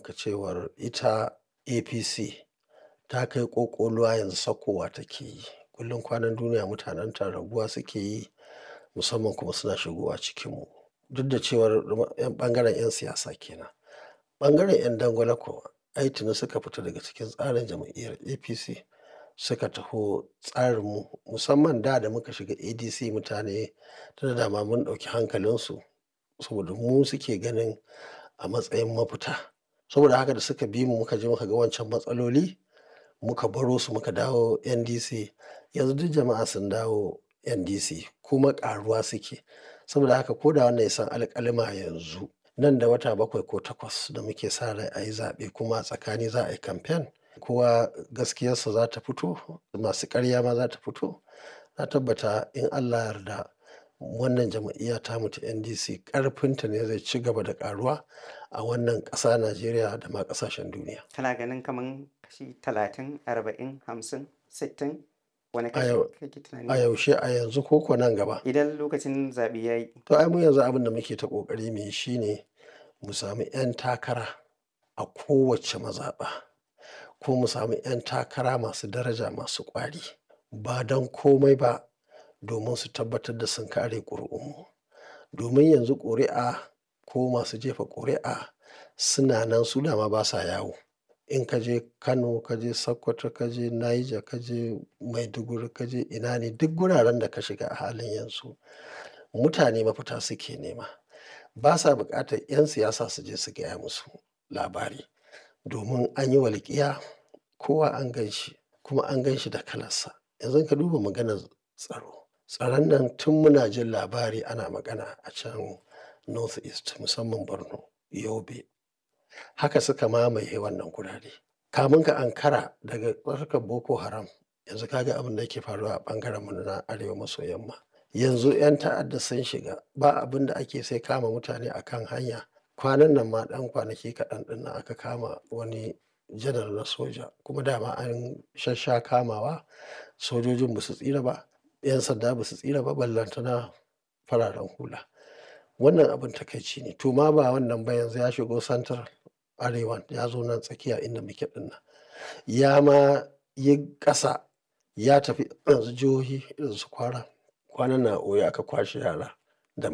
maka cewar ita APC ta kai ƙoƙoluwa yanzu sakkowa take yi. Kullum kwanan duniya mutanen ta raguwa suke yi musamman kuma suna shigowa cikinmu. Duk da cewar ƴan ɓangaren 'yan siyasa ke nan. Ɓangaren 'yan dangwale kuwa ai tuni suka fita daga cikin tsarin jam'iyyar APC suka taho tsarinmu musamman da da muka shiga ADC mutane tun da dama mun ɗauki hankalinsu saboda mu suke ganin a matsayin mafita. Saboda haka da suka bi mu muka je muka ga wancan matsaloli muka baro su muka dawo NDC. Yanzu duk jama'a sun dawo NDC kuma ƙaruwa suke. Saboda haka ko da wannan ya san alƙalima yanzu nan da wata bakwai ko takwas da muke sa rai a yi zaɓe kuma a tsakani za a yi kamfen. Kowa gaskiyarsa za ta fito masu ƙarya ma za ta fito. Na tabbata in Allah ya yarda wannan jam'iyya tamu ta NDC ƙarfinta ne zai ci gaba da ƙaruwa a wannan ƙasa Najeriya da ma ƙasashen duniya. Kana ganin kaman kashi talatin, arba'in, hamsin, sittin wane A kashi yau kake a tunani? yaushe a yanzu ko ko nan gaba. Idan lokacin zaɓe ya yi. To ai mu yanzu abin da muke ta ƙoƙari mu yi shine mu sami 'yan takara a kowace mazaɓa ko mu sami 'yan takara masu daraja masu ƙwari ba don komai ba domin su tabbatar da sun kare ƙuri'unmu. Domin yanzu ƙuri'a ko masu jefa ƙuri'a suna nan su dama basa yawo. In ka je Kano, ka je Sokoto, ka je Niger, ka je Maiduguri, ka je ina ne duk guraren da ka shiga a halin yanzu mutane mafita suke nema. Basa buƙatar 'yan siyasa su je su gaya musu labari. Domin an yi walƙiya kowa an gan shi kuma an gan shi da kalarsa. Yanzu in ka duba maganar tsaro. Tsaron nan tun muna jin labari ana magana a can North East musamman Borno, Yobe. Haka suka mamaye wannan gurare. Kamun ka ankara daga harkar Boko Haram yanzu ka ga abin da yake faruwa a ɓangarenmu na arewa maso yamma. Yanzu 'yan ta'adda sun shiga ba abin da ake sai kama mutane a kan hanya. Kwanan nan ma ɗan kwanaki kaɗan ɗin nan aka kama wani janar na soja kuma dama an shassha kamawa sojojin ba su tsira ba, 'yan sanda ba su tsira ba ballantana fararen hula. Wannan abin takaici ne. To ma ba wannan ba yanzu ya shigo central arewan ya zo nan tsakiya inda muke ɗin nan. Ya ma yi ƙasa ya tafi yanzu jihohi irin su Kwara. Kwanan nan a Oyo aka kwashe yara